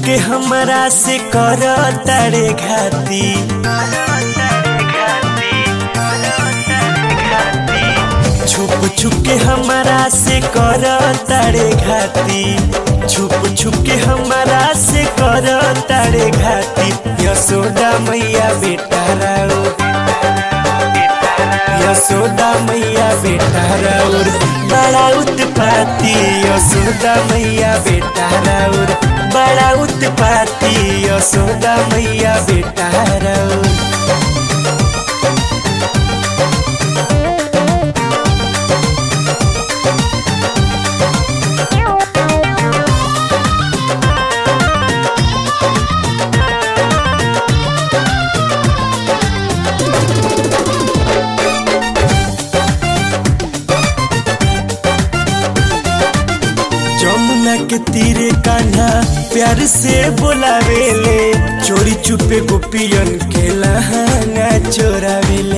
के हमरा से कर तारे घाती छुप छुप के हमरा से कर तारे घाती छुप छुप के हमरा से कर तारे घाती यशोदा मैया बेटा राउ यशोदा मैया बेटा राउर बड़ा उत्पाती यशोदा मैया बेटा राउर बड़ा उत्पाती यशोदा मैया बेटा राउर जमुना के तीरे कान्हा प्यार से बोलावेले चोरी चुपे गोपियन के लहंगा चोरावेले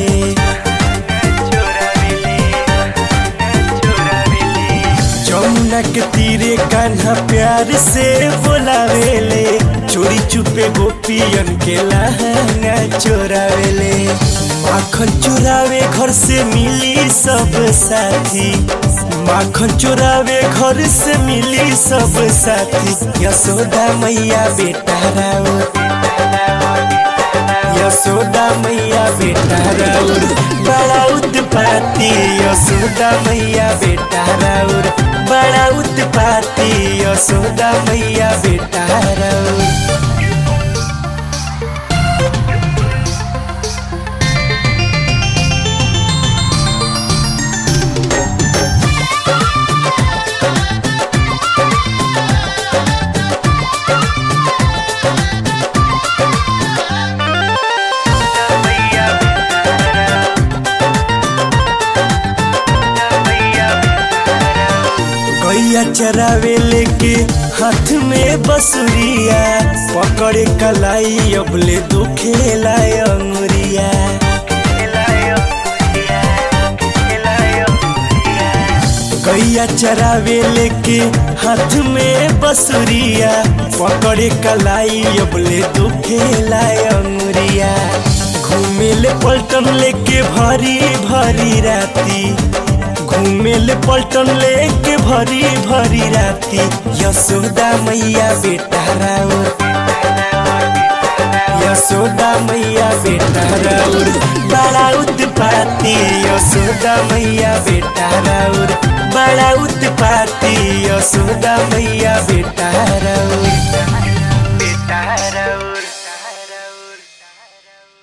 जमुना के तीरे कान्हा प्यार से बोलावेले चोरी चुपे गोपियन के लहंगा चोरावेले माखन चोरावे घर से मिली सब साथी माखन चोरावे घर से मिली सब साथी यशोदा मैया बेटा राउर यशोदा मैया बेटा राउर बड़ा उत्पाती यशोदा मैया बेटा राउर बड़ा उत्पाती यशोदा मैया बेटा राउर गैया चरावे लेके हाथ में बसुरिया पकड़े कलाई अबले दुखेला अंगुरिया गैया चरावे लेके हाथ में बसुरिया पकड़े कलाई अबले दुखेला अंगुरिया घूमेले पलटन लेके भरी भरी राती घूमेले पलटन लेके भरी भरी राती यशोदा मैया बेटा राउर यशोदा मैया बेटा राउर बड़ा उत्पाती यशोदा मैया बेटा राउर बड़ा उत्पाती यशोदा मैया बेटा राउर बेटा राउर